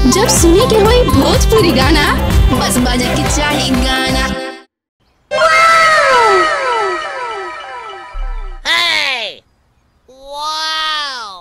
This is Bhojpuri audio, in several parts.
जब सुने के होई भोजपुरी गाना बस बजे के चाही गाना Hey! Wow!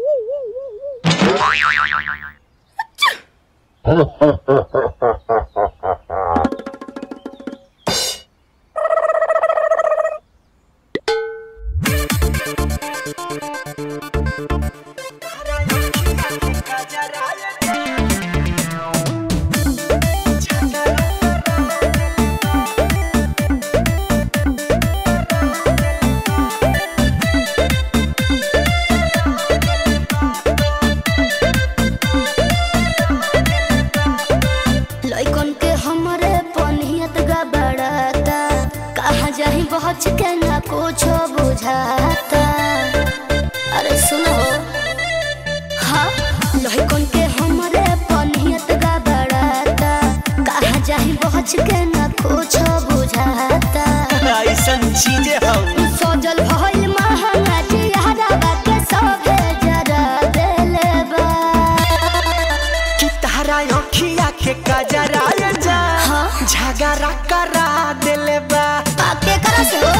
लइकन के हमरे पनियत गबड़ाता कहाँ जाही बहच के ना कुछ बुझाता अरे सुनो हाँ लइकन के हमरे पनियत गबड़ाता कहाँ जाही बहच के ना कुछ बुझाता ऐसन चीजें हम सजल भइल महंगा जियारा के सभे जरा देले बा कि तारा अखिया के कजरा जा हाँ। झगड़ा करा देले बा के करा से हो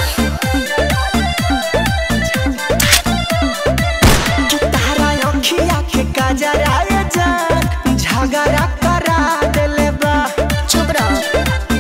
कि तारा अखिया के कजरा जा झगड़ा करा देले बा चुप रहो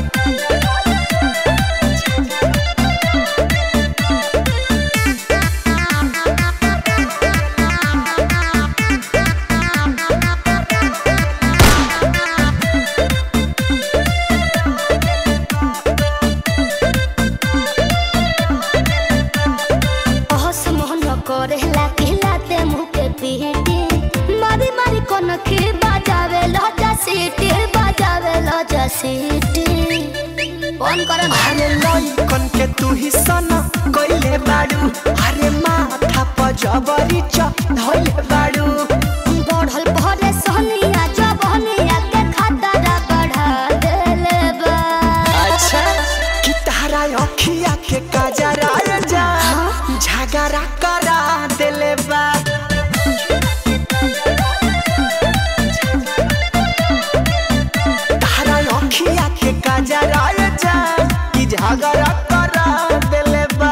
अहस मोहन करे लाते मुँह के पीटी मारी मारी कोन के बजावे लजा सीटी बजावे लजा सीटी फोन करो ना अरे लइकन के तू ही सना कइले बाड़ू अरे माथा पर जबरी चढ़ले बाड़ू बढ़ल भरे सोनिया जबनिया के खतरा बढ़ा देले बा अच्छा कि तारा अखिया के कजरा जा झगड़ा करा देले बा तारा अखिया के कजरा जा कि झगड़ा करा देले बा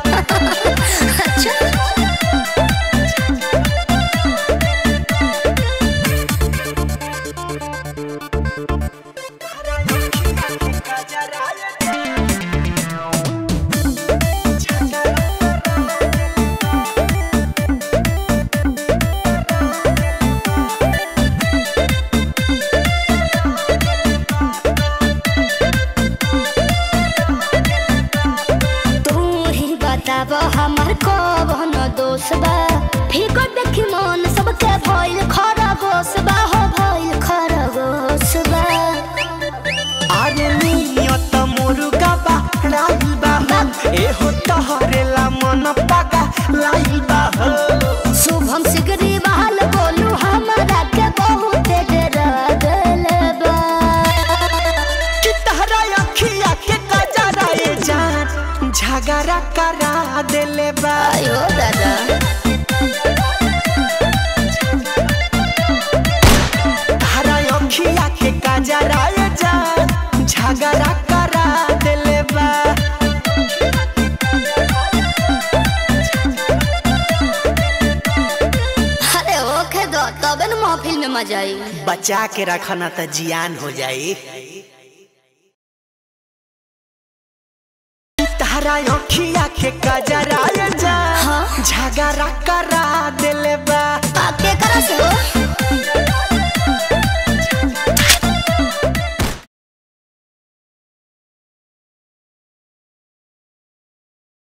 तू ही बताब हमार कौन दोष बा फिकर देखी मन सबके भइल खरगोश बा हो भइल खरगोश बा अरे नियत मुर्गा बा राइल बा एहो तहरेला मन पागा लाइल बा हो शुभम सिगरी बहाल बोलू हमारा के बहुत डरा देले बा कि तहरा अखिया के कजरा ए जान झगड़ा करा देले बा आयो दादा तहरा अखिया के कजरा ए जान झगड़ा करा देले बा अरे ओखे दो तबे न महफिल में मजा आई बचा के रखना त जियान हो जाई तारा अखिया के कजरा जा हाँ। झगड़ा करा देले बा के करा से हो